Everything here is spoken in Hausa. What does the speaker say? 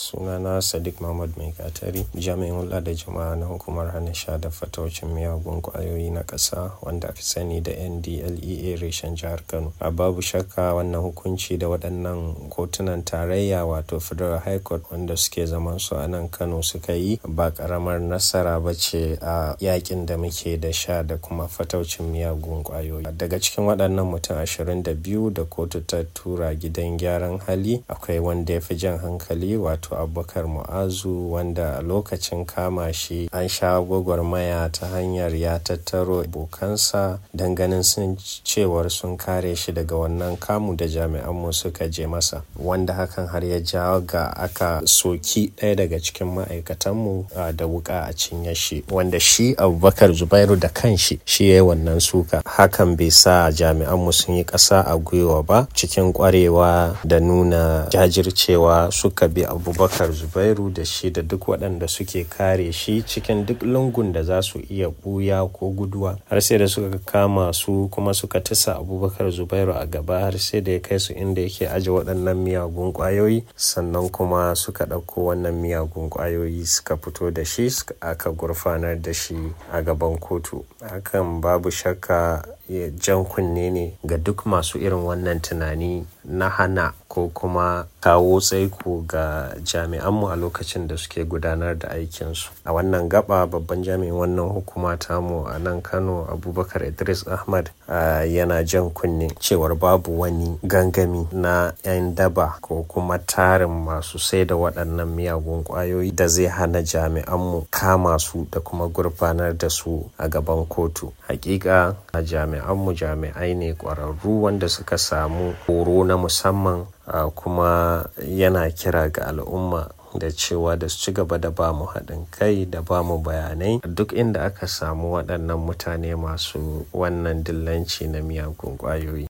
sunana sadiq mahmud mai katari jami'in hulɗa da jama'a na hukumar hana sha da fataucin miyagun kwayoyi na ƙasa wanda aka sani da ndlea reshen jihar kano a babu shakka wannan hukunci da waɗannan kotunan tarayya wato federal high court wanda suke zaman su a nan kano suka yi ba ƙaramar nasara ba ce a yakin da muke da sha da kuma fataucin miyagun kwayoyi daga cikin waɗannan mutum ashirin da biyu da kotu ta tura gidan gyaran hali akwai wanda ya fi jan hankali wato abubakar mu'azu wanda a lokacin kama shi an sha gwagwarmaya ta hanyar ya tattaro abokansa don ganin sun cewar sun kare shi daga wannan kamu da jami'anmu suka je masa wanda hakan har ya jawo ga aka soki ɗaya daga cikin ma'aikatanmu da wuka a cinye shi wanda shi abubakar zubairu da kanshi shi ya yi wannan suka hakan bai sa jami'anmu sun yi ƙasa a gwiwa ba cikin ƙwarewa da nuna jajircewa suka bi abubakar zubairu da shi da duk waɗanda suke kare shi cikin duk lungun da za su iya ɓuya ko guduwa har sai da suka kama su kuma suka tisa abubakar zubairu a gaba har sai da ya kai su inda yake aje waɗannan miyagun ƙwayoyi sannan kuma suka ɗauko wannan miyagun ƙwayoyi suka fito da shi aka gurfanar da shi a gaban kotu hakan babu shakka jan kunne ne ga duk masu irin wannan tunani na hana ko kuma kawo tsaiko ga jami'anmu a lokacin da suke gudanar da aikinsu a wannan gaba babban jami'in wannan hukuma tamu a nan kano abubakar idris ahmad yana jan kunne cewar babu wani gangami na 'yan daba ko kuma tarin masu sai da waɗannan miyagun ƙwayoyi da zai hana jami'anmu kama su da kuma gurfanar da su a gaban kotu hakika a jami'anmu jami'ai ne ƙwararru wanda suka samu horo na musamman Uh, kuma yana kira ga al'umma da cewa da su ci gaba da ba mu haɗin kai da ba mu bayanai duk inda aka samu waɗannan mutane masu wannan dillanci na miyagun ƙwayoyi